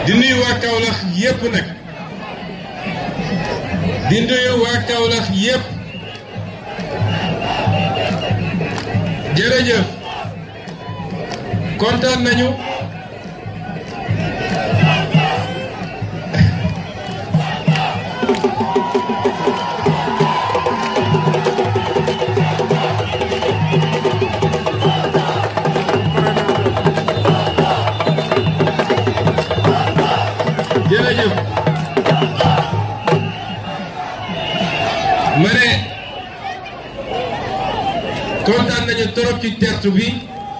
di nuyu waa Kaolack yépp nag di nuyu waa Kaolack yépp jërëjëf kontaan nañu jërëjëf ma ne kontaan nañu trop ci tertu bi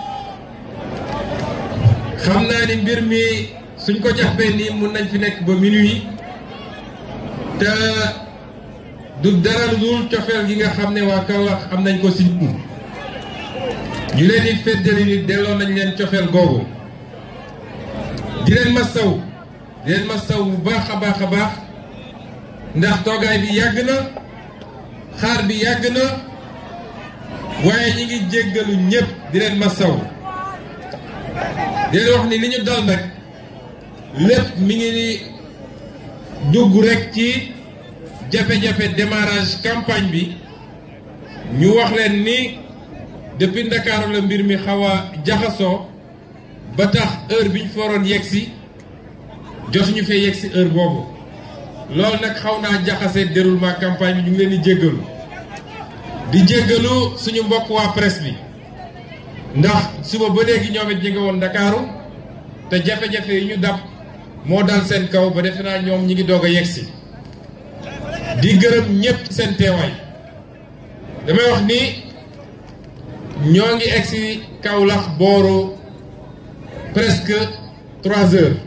xam naa ni mbir mi suñ ko jàppee nii mun nañ fi nekk ba minuit te du dara lu dul cofeel gi nga xam ne waa Kaolack am nañ ko si ñu ñu leen di feddali ni delloo nañ leen cofeel googu di leen masaw di leen masaw bu baax a baax a baax ndax toogaay bi yàgg na xaar bi yàgg na waaye ñi ngi jéggalu ñépp di leen masaw di leen wax ni li ñu dal nag lépp mi ngi ni dugg rek ci jafe-jafe démarrage campagne bi ñu wax leen ni depuis Ndakaaru la mbir mi xaw a jaxasoo ba tax heure bi ñu fa waroon yegg si jotuñu fee yegg si heure boobu loolu nag xaw naa jaxase déroulement campagne bi ñu ngi leen di jéggalu di jéggalu suñu mbokk waa presse bi ndax suba ba léegi ñoom it ñi nga woon Ndakaaru te jafe-jafe yi ñu dab moo dal seen kaw ba defe naa ñoom ñi ngi doog a yegg si di gërëm ñépp seen teewaay damay wax ni ñoo ngi egg si Kaolack booru presque trois heures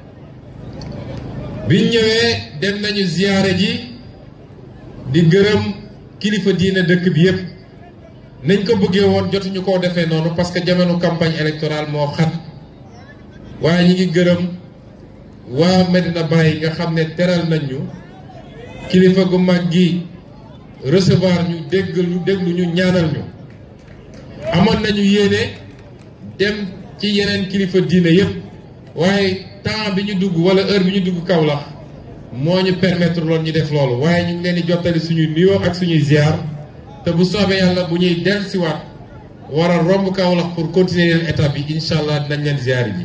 biñ ñëwee dem nañu ziyaare ji di gërëm kilifa diine dëkk bi yépp nañ ko bëggee woon jotuñu koo defee noonu parce que jamono campagne électorale moo xat waaye ñi ngi gërëm waa Medina Baye nga xam ne teral nañ ñu kilifa gu mag gi recevoir ñu déggal ñu déglu ñu ñaanal ñu amoon nañu yéene dem ci yeneen kilifa diine yépp waaye temps bi ñu dugg wala heure bi ñu dugg Kaolack moo ñu permettre loon ñu def loolu waaye ñu ngi leen di jottali suñuy nuyoo ak suñuy ziar te bu soobee yàlla bu ñuy dellusiwaat war a romb Kaolack pour continuer leen étape bi incha allah dinañ leen ziar ji.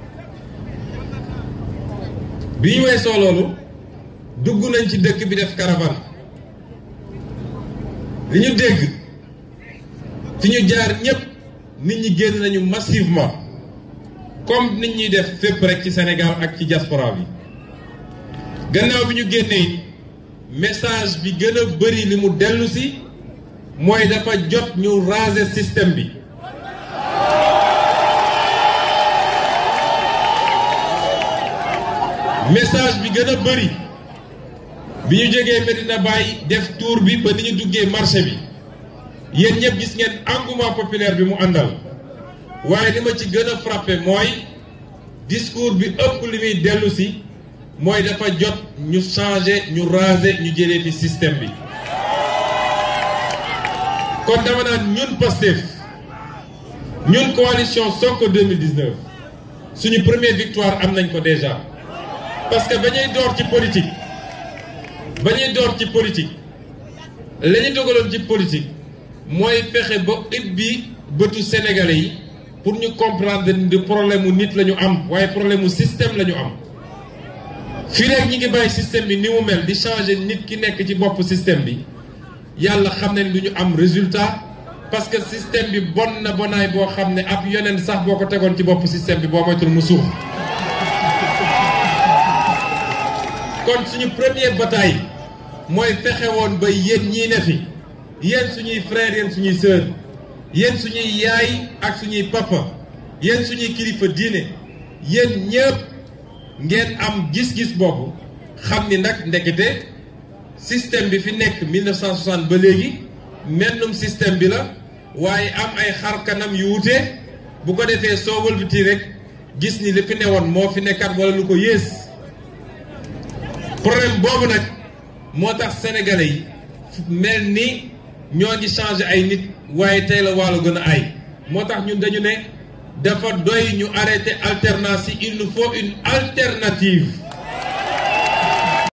bi ñu weesoo loolu dugg nañ ci dëkk bi def caravane li ñu dégg fi ñu jaar ñépp nit ñi génn nañu massivement. comme nit ñuy def fépp rek ci Sénégal ak ci diaspora bi gannaaw bi ñu génnee message bi gën a bari li mu dellu si mooy dafa jot ñu raser système bi message bi gën a bari bi ñu jógee Medina Baye def tour bi ba ni ñu duggee marché bi yéen ñëpp gis ngeen engouement populaire bi mu àndal waaye li ma ci gën a frappé mooy discours bi ëpp li muy dellu si mooy dafa jot ñu changer ñu raser ñu jëlee fi système bi kon dama naan ñun Pastef ñun coalition Sonko 2019 suñu première victoire am nañ ko déjà parce que ba ñuy door ci politique ba ñuy door ci politique la ñu dogaloon ci politique mooy fexe ba it bi bëtu sénégalais yi pour ñu comprendre ni problème mu nit la ñu am waaye problème mu système la ñu am fii rek ñi ngi bàyyi système bi ni mu mel di changer nit ki nekk ci bopp système bi yàlla xam ne du ñu am résultat parce que système bi bon na bonaay boo xam ne ab yoneen sax boo ko tegoon ci bopp système bi boo moytul mu suux kon suñu première bataille mooy fexe woon ba yéen ñii ne fi yéen suñuy frères yéen suñuy sœurs yéen suñuy yaay ak suñuy papa yéen suñuy kilifa diine yéen ñëpp ngeen am gis-gis boobu xam ni nag ndekete système bi fi nekk 1960 ba léegi mennum système bi la waaye am ay xar kanam yu wute bu ko defee soo wëlbati rek gis ni li fi newoon moo fi nekkat wala lu ko yées problème boobu nag moo tax sénégalais yi mel ni ñoo ngi changé ay nit waaye tey la wàllu gën a ay moo tax ñun dañu ne dafa doy ñu arrêter alternance yi il nous faut une alternative